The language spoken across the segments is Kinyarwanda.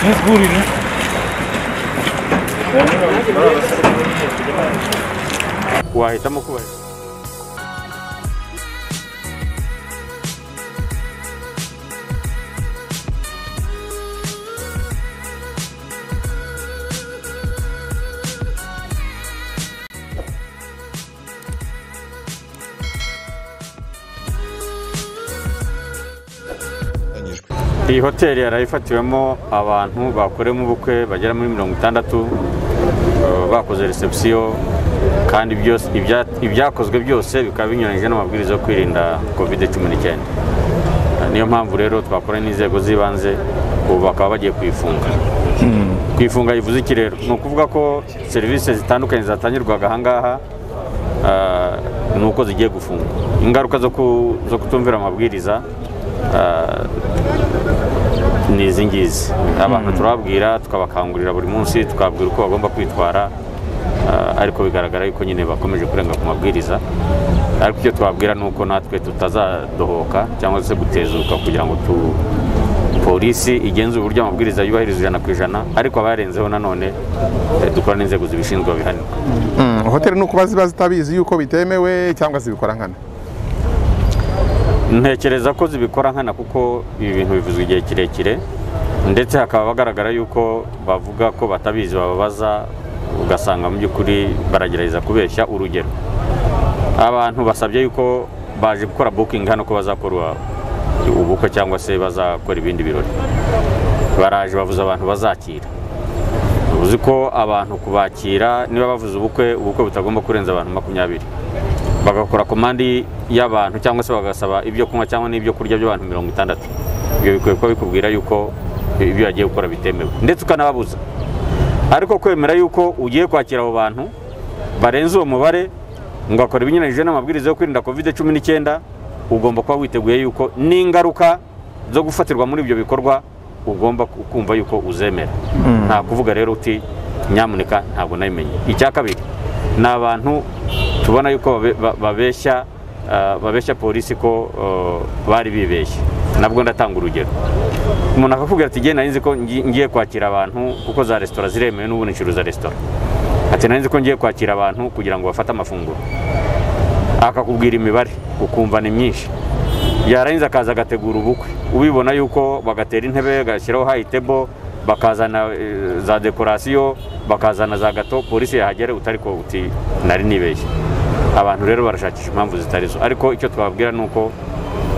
Nie z góry, nie? Kułaj, tam okułaj. iyi hoteli yari ifatiwemo abantu bakoremo ubukwe bagera muri mirongo itandatu eh, bakoze reception kandi byose ibya- ibyakozwe byose bikaba binyuranyije n'amabwiriza yo kwirinda covid cumi n'icyenda Eh, niyo mpamvu rero twakoranye n'inzego z'ibanze ubu bakaba bagiye kuyifunga kwifunga bivuze iki rero ni ukuvuga ko serivisi zitandukanye zatangirwaga ahangaha ah, ni uko zigiye gufungwa ingaruka zo ku- zo kutumvira amabwiriza ah, ni izi ngizi abantu turababwira tukabakangurira buri munsi tukababwira uko bagomba kwitwara ah, ariko bigaragara yuko nyine bakomeje kurenga ku mabwiriza ariko icyo twababwira ni uko natwe tutazadohoka cyangwa se gutezuka kugira ngo tu polisi igenzure uburyo amabwiriza yubahirizwa ijana ku ijana ariko abayarenzeho nanone eh, dukora n'inzego zibishinzwe babihanirwa Mm, hoteli ni ukuba ziba zitabizi yuko bitemewe cyangwa zibikora nkana ntekereza ko zibikora nkana kuko ibi bintu bivuzwa igihe kirekire ndetse hakaba hagaragara yuko bavuga ko batabizi bababaza ugasanga mu by'ukuri baragerageza kubeshya urugero abantu basabye yuko baje gukora bukingi hano ko bazakora ubukwe cyangwa se bazakora ibindi birori baraje bavuze abantu bazakira uzi ko abantu kubakira niba bavuze ubukwe ubukwe butagomba kurenza abantu makumyabiri bagakora komandi y'abantu cyangwa se bagasaba ibyo kunywa cyangwa n'ibyo kurya by'abantu mirongo itandatu ibyo bikwiye kuba bikubwira yuko ibyo bagiye gukora bitemewe ndetse ukanababuza ariko kwemera yuko ugiye kwakira abo bantu barenze uwo mubare ngo akora ibinyuranyije n'amabwiriza yo kwirinda covid cumi n'icyenda ugomba kuba witeguye yuko n'ingaruka zo gufatirwa muri ibyo bikorwa ugomba ku- kumva yuko uzemera nta kuvuga rero uti nyamuneka ntabwo nabimenye icya kabiri ni abantu tubona yuko babe- ba- babeshya ah, babeshya polisi ko eh, bari bibeshye nabwo ndatanga urugero umuntu akakubwira ati genda nzi ko ngi- ngiye kwakira abantu kuko za resitora ziremewe n'ubu nicuruza resitora ati nari nzi ko ngiye kwakira abantu kugira ngo bafate amafunguro akakubwira imibare ukumva ni myinshi yarangiza akaza agategura ubukwe ubibona yuko bagatera intebe bagashyiraho hayi tebo bakazana eh, za dekorasiyo bakazana za gato polisi yahagera utari ko uti nari nibeshye abantu rero barashakisha impamvu zitari zo ariko icyo twababwira ni uko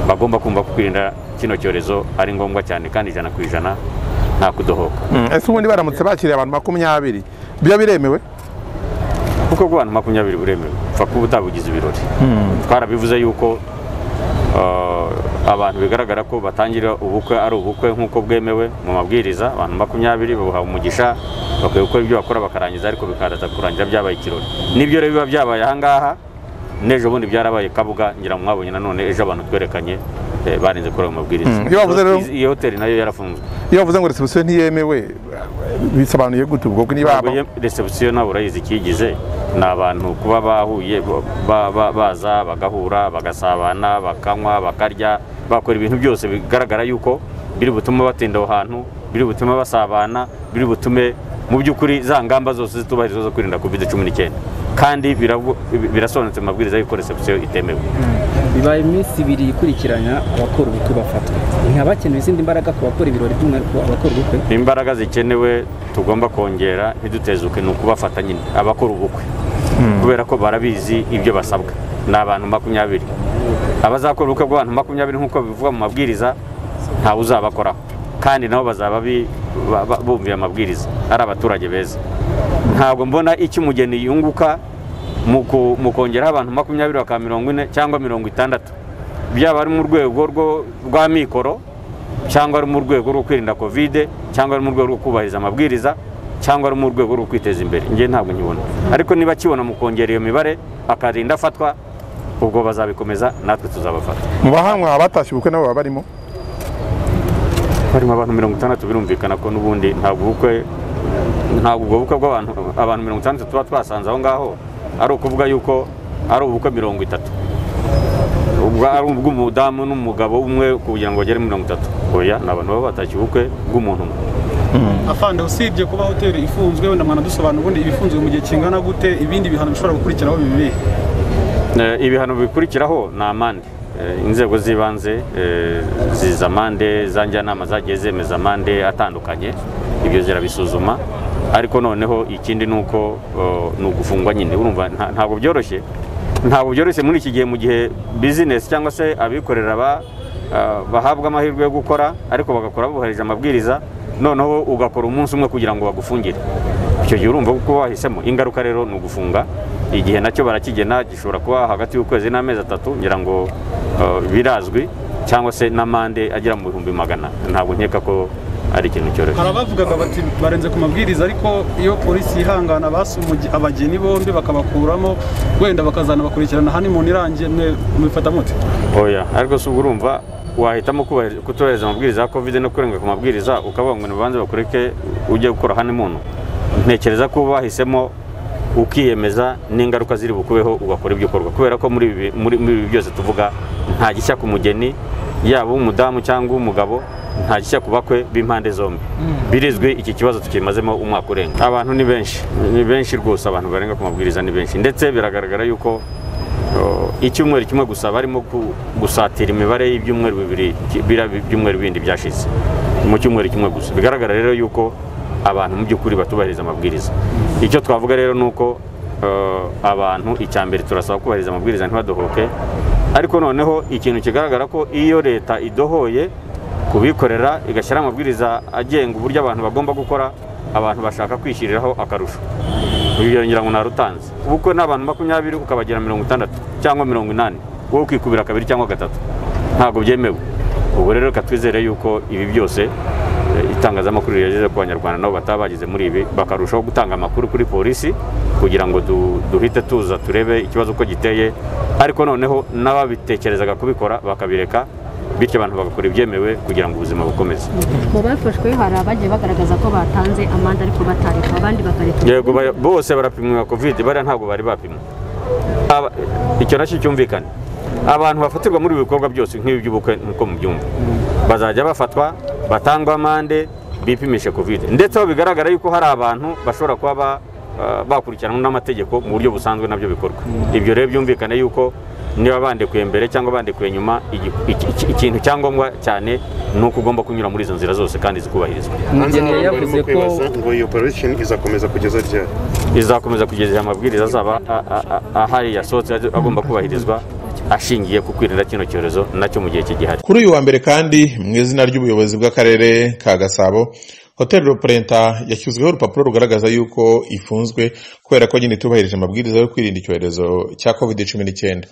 bagomba kumva ko kwirinda kino cyorezo ari ngombwa cyane kandi ijana ku ijana nta kudohoka Mm, ese ubundi baramutse bakiriye abantu makumyabiri byo biremewe kuko ku bantu makumyabiri buremewe upfa kuba utabugize ibirori twarabivuze yuko eh, abantu bigaragara ko batangira ubukwe ari ubukwe nk'uko bwemewe mu mabwiriza abantu makumyabiri babuhawe umugisha bakwiye gukora ibyo bakora bakarangiza ariko bikaza kurangira byabaye ikirori nibyo rero biba byabaye ahangaha n'ejo bundi byarabaye kabuga ngira ngo mwabonye nanone ejo abantu twerekanye eh, barenze kuri ayo mabwiriza Mm, iyo bavuze rero- iyi hoteli nayo yarafunzwe iyo bavuze ngo resebusiyo ntiyemewe bisobanuye gute ubwo bwo niba ntabwo resebusiyo nawe urayizi ikiyigize ni abantu kuba bahuye ba- ba- baza bagahura bagasabana bakanywa bakarya bakora ibintu byose bigaragara yuko biri butume batinda aho hantu biri butume basabana biri butume mu by'ukuri za ngamba zose zitubahirizwa zo kwirinda covid cumi n'icyenda kandi biravu- birasobanutse mu mabwiriza y'uko resebusiyo itemewe bibaye iminsi ibiri ikurikiranya abakora ubukwe bafatwa ntihabakenewe izindi mbaraga ku bakora ibirori by'umwihariko abakora ubukwe imbaraga zikenewe tugomba kongera ntidutezuke ni ukubafata nyine abakora ubukwe kubera ko barabizi ibyo basabwa ni abantu makumyabiri abazakora ubukwe bw'abantu makumyabiri nk'uko bivugwa mu mabwiriza ntawe uzabakoraho kandi nabo bazaba bi- ba- ba- bumviye amabwiriza ari abaturage beza ntabwo mbona icyo umugeni yunguka mu ku- mu kongeraho abantu makumyabiri baka mirongo ine cyangwa mirongo itandatu byaba ari mu rwego rwo- rwa mikoro cyangwa ari mu rwego rwo kwirinda kovide cyangwa ari mu rwego rwo kubahiriza amabwiriza cyangwa ari mu rwego rwo kwiteza imbere njye ntabwo nkibona ariko niba akibona mu kongera iyo mibare akarinda afatwa ubwo bazabikomeza natwe tuzabafata mu bahanwa abatashye ubukwe nabo baba barimo harimo abantu mirongo itandatu birumvikana ko n'ubundi ntabwo ubukwe ntabwo ubwo bukwe bw'abantu abantu mirongo itandatu tuba twasanze aho ngaho ari ukuvuga yuko ari ubukwe mirongo itatu ubwo ari ubw'umudamu n'umugabo umwe kugira ngo bagere mirongo itatu oya ni abantu baba batashye ubukwe bw'umuntu umwe afande usibye kuba hoteli ifunzwe wenda mwanadusobanura ubundi ibifunzwe mu gihe kingana gute ibindi bihano bishobora gukurikiraho bibi Eh, ibihano bikurikiraho ni amande Eh, inzego z'ibanze eh, ziza amande za njyanama zagiye zemeza amande atandukanye ibyo zirabisuzuma ariko noneho ikindi ni uko oh, ni ugufungwa nyine urumva nta- ntabwo byoroshye ntabwo byoroshye muri iki gihe mu gihe bizinesi cyangwa se abikorera ba- ah, bahabwa amahirwe yo gukora ariko bagakora bubahirije amabwiriza noneho ugakora umunsi umwe kugira ngo bagufungire icyo gihe urumva kuko wahisemo ingaruka rero ni ugufunga igihe nacyo barakigena gishobora kuba hagati y'ukwezi n'amezi atatu ngira ngo uh, birazwi cyangwa se n'amande agera mu bihumbi magana ntabwo nkeka ko ari ikintu cyoroshye hari abavugaga bati barenze ku mabwiriza ariko iyo polisi yihangana basa umugi- abageni bombi bakabakuramo wenda bakazanabakurikirana hanimuni irangiye mwe mubifata mute oya ariko si ubwo urumva wahitamo kubahiriza- kutubahiriza amabwiriza ya kovide no kurenga ku mabwiriza ukavuga ngo nibanze bakureke ujye gukora hano muntu ntekereza ko bahisemo ukiyemeza n'ingaruka ziri bukubeho ugakora ibyo ukorwa kubera ko muri ibi muri- muri ibi byose tuvuga nta gishya ku mugeni yaba uw'umudamu cyangwa uw'umugabo nta gishya ku bakwe b'impande zombi birizwi iki kibazo tukimazemo umwaka urenga abantu ni benshi ni benshi rwose abantu barenga ku mabwiriza ni benshi ndetse biragaragara yuko Oh, icyumweru kimwe gusa barimo ku- gusatira imibare y'ibyumweru bibiri ki- biriya byumweru bindi byashize mu cyumweru kimwe gusa bigaragara rero yuko abantu mu by'ukuri batubahiriza amabwiriza icyo twavuga rero ni uko eh, abantu icya mbere turasaba kubahiriza amabwiriza ntibadohoke ariko noneho ikintu kigaragara ko iyo leta idohoye kubikorera igashyiraho amabwiriza agenga uburyo abantu bagomba gukora abantu bashaka kwishyiriraho akarusho urugero ngira ngo narutanze ubukwe ni abantu makumyabiri ukabagira mirongo itandatu cyangwa mirongo inani wowe ukikubira kabiri cyangwa gatatu ntabwo byemewe ubu rero reka twizere yuko ibi byose eh, itangazamakuru rigeze ku banyarwanda nabo bataba bagize muri ibi bakarushaho gutanga amakuru kuri polisi kugira ngo du- duhite tuza turebe ikibazo uko giteye ariko noneho n'ababitekerezaga kubikora bakabireka bityo abantu bagakora ibyemewe kugira ngo ubuzima bukomeze mu bafashwe hari abagiye bagaragaza ko batanze amande ariko batarekwa abandi bakareka yego ba- bose barapimwa kovide bariya ntabwo bari bapimwa Aba- icyo nacyo cyumvikane abantu bafatirwa muri ibi bikorwa byose nk'ibi by'ubukwe nk'uko mubyumva bazajya bafatwa batangwa amande bipimishe kovide ndetse aho bigaragara yuko hari abantu bashobora kuba ba- ah, bakurikiranwa n'amategeko mu buryo busanzwe nabyo bikorwa ibyo rero byumvikane yuko niba bandekuye mbere cyangwa bandekuye nyuma igi- iki- iki- ikintu cyangombwa cyane ni uko ugomba kunyura muri izo nzira zose kandi zikubahirizwa umugeni Hanze abantu yavuze barimo ko kwibaza ngo iyi operation izakomeza kugeza ryari izakomeza kugeza igihe amabwiriza azaba a- a- a- ahari yasohotse agomba kubahirizwa ashingiye ku kwirinda kino cyorezo nacyo mu gihe kigihari Kuri uyu wa mbere kandi mu izina ry'ubuyobozi bw'akarere ka Gasabo Hotel Roprenta yashyizweho urupapuro rugaragaza yuko ifunzwe kubera ko nyine itubahirije amabwiriza yo kwirinda icyorezo cya COVID-19.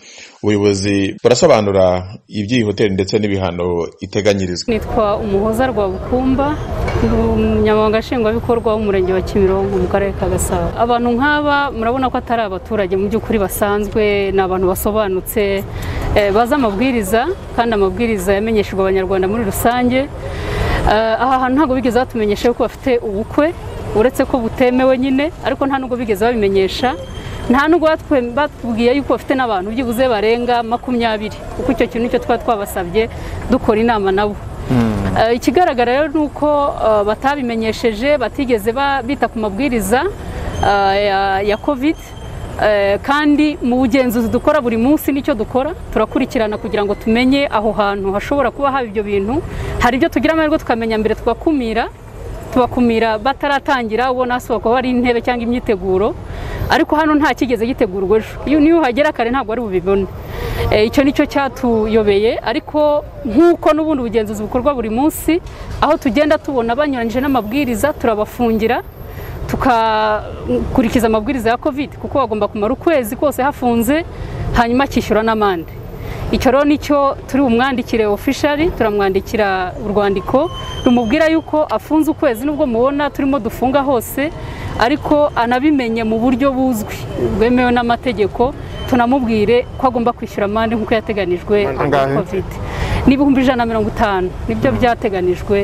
Ubuyobozi burasobanura iby'iyi hoteli ndetse n'ibihano iteganyirizwa. nitwa umuhoza rwabukumba ndi umunyamabanga nshingwabikorwa w'umurenge wa kimironko mu karere ka gasabo abantu nk'aba murabona ko atari abaturage mu by'ukuri basanzwe ni abantu basobanutse eh, bazi amabwiriza kandi amabwiriza yamenyeshejwe abanyarwanda muri rusange Eh, aha hantu ntabwo bigeze batumenyesha ko bafite ubukwe uretse ko butemewe nyine ariko nta nubwo bigeze babimenyesha nta nubwo batwe- batubwiye yuko bafite n'abantu byibuze barenga makumyabiri kuko icyo kintu nicyo twaba twabasabye dukora inama nabo Eh, ikigaragara rero ni uko eh, batabimenyesheje batigeze ba- bita ku mabwiriza eh, ya- ya covid Eh, kandi mu bugenzuzi dukora buri munsi nicyo dukora turakurikirana kugira ngo tumenye aho hantu hashobora kuba haba ibyo bintu hari ibyo tugira amahirwe tukamenya mbere tugakumira tubakumira bataratangira ubona hasohoka hari intebe cyangwa imyiteguro ariko hano nta kigeze gitegurwa ejo iyo niyo uhagera kare ntabwo ari bubibone Eh, icyo nicyo cyatuyobeye ariko nk'uko n'ubundi bugenzuzi bukorwa buri munsi aho tugenda tubona banyuranyije n'amabwiriza turabafungira tukakurikiza amabwiriza ya covid kuko bagomba kumara ukwezi kose hafunze hanyuma akishyura n'amande icyo rero nicyo turi bumwandikire officially turamwandikira urwandiko rumubwira yuko afunze ukwezi nubwo mubona turimo dufunga hose ariko anabimenye mu buryo buzwi bwemewe n'amategeko tunamubwire ko agomba kwishyura amande nk'uko yateganijwe na Angahe? covid n'ibihumbi ijana na mirongo itanu nibyo byateganijwe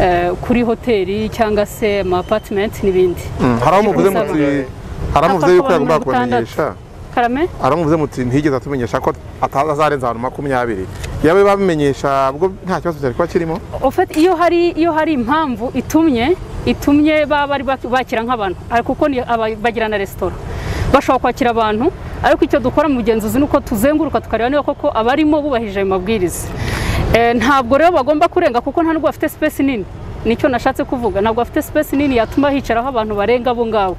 eh, kuri hoteli cyangwa se amapatimenti n'ibindi Mm, hari aho muvuze muti hari aho muvuze yuko Hafatwa yagombaga abantu batandatu. kubamenyesha karame hari aho muvuze muti ntiyigeze atumenyesha ko atazarenza abantu makumyabiri yaba babimenyesha ubwo nta kibazo cyari kuba kirimo ofeti iyo hari iyo hari impamvu itumye itumye baba bari bak- bakira nk'abantu ariko kuko ni aba- bagira na resitora bashobora kwakira abantu ariko icyo dukora mu bugenzuzi ni uko tuzenguruka tukareba niba koko abarimo bubahirije ayo mabwiriza Eh, ntabwo rero bagomba kurenga kuko nta nubwo bafite sipesi nini nicyo nashatse kuvuga ntabwo bafite sipesi nini yatuma hicaraho abantu barenga abo ngabo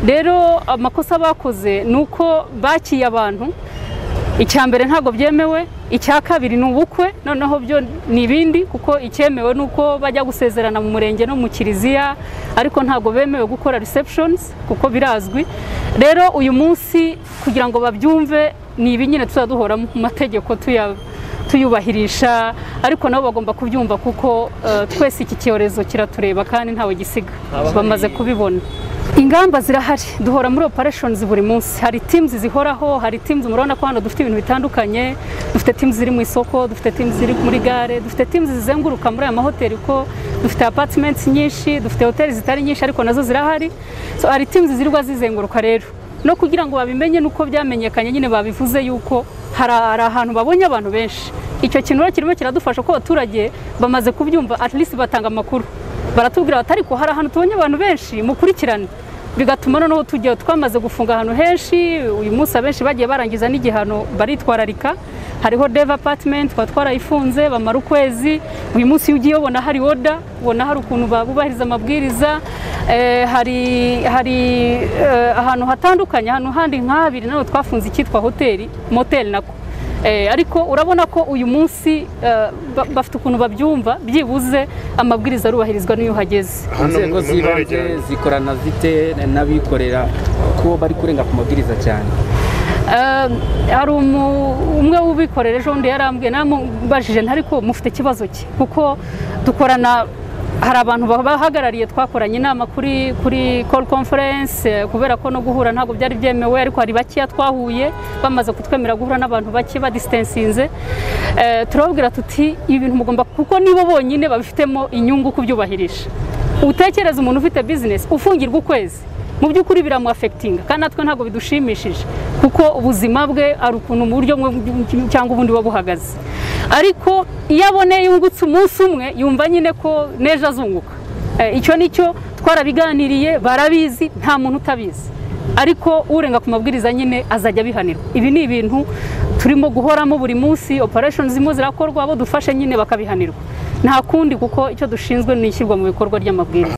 rero amakosa bakoze ni uko bakiye abantu icya mbere ntabwo byemewe icya kabiri ni ubukwe noneho byo ni ibindi kuko icyemewe ni uko bajya gusezerana mu murenge no mu kiliziya ariko ntabwo bemewe gukora receptions kuko birazwi rero uyu munsi kugira ngo babyumve ni ibi nyine tuzajya duhora mu mategeko tuya- tuyubahirisha ariko nabo bagomba kubyumva kuko eh, twese iki cyorezo kiratureba kandi ntawe gisiga bamaze kubibona ingamba zirahari duhora muri operations buri munsi hari teams zihoraho hari teams murabona ko hano dufite ibintu bitandukanye dufite teams ziri mu isoko dufite teams ziri muri gare dufite teams zizenguruka muri aya mahoteli ko dufite apartments nyinshi dufite hoteli zitari nyinshi ariko nazo zirahari so hari teams zirirwa zizenguruka rero no kugira ngo babimenye nuko byamenyekanye nyine babivuze yuko hari hari ahantu babonye abantu benshi icyo kintu rero kirimo kiradufasha ko abaturage bamaze kubyumva at least batanga amakuru baratubwira bati ariko hari ahantu tubonye abantu benshi mukurikirane bigatuma noneho tugiye twamaze gufunga ahantu henshi uyu munsi abenshi bagiye barangiza n'igihano baritwararika hariho deva apatimenti twaba twarayifunze bamara ukwezi uyu munsi iyo ugiye ubona hari oda ubona hari ukuntu babubahiriza amabwiriza Eh, hari hari eh, ahantu hatandukanye ahantu handi nk'ahabiri naho twafunze icyitwa hoteli moteli nako Eh, ariko urabona ko uyu munsi eh, ba- bafite ukuntu babyumva byibuze amabwiriza arubahirizwa n'iyo uhageze Hano inzego mu ntara z'ibanze ya zikorana zite n'abikorera ko bari kurenga ku mabwiriza cyane Eh, hari umu- umwe w'ubikorera ejo bundi yarambwiye namubajije ntari ko mufite ikibazo ki kuko dukorana hari abantu bahagarariye twakoranye inama kuri kuri call conference eh, kubera ko no guhura ntabwo byari byemewe ariko hari bakeya twahuye bamaze kutwemerera guhura n'abantu bake badistensinze Eh, turababwira tuti ibi bintu mugomba kuko nibo bonyine babifitemo inyungu kubyubahirisha utekereza umuntu ufite bizinesi ufungirwa ukwezi mu by'ukuri biramwafekitinga kandi natwe ntabwo bidushimishije kuko ubuzima bwe ari ukuntu mu buryo bumwe cyangwa ubundi buba buhagaze ariko iyo aboneye yungutse umunsi umwe yumva nyine ko n'ejo azunguka Eh, icyo ni cyo twarabiganiriye barabizi nta muntu utabizi ariko urenga ku mabwiriza nyine azajya abihanirwa ibi ni ibintu turimo guhoramo buri munsi operesheni zimwe zirakorwa abo dufashe nyine bakabihanirwa nta kundi kuko icyo dushinzwe ni ishyirwa mu bikorwa ry'amabwiriza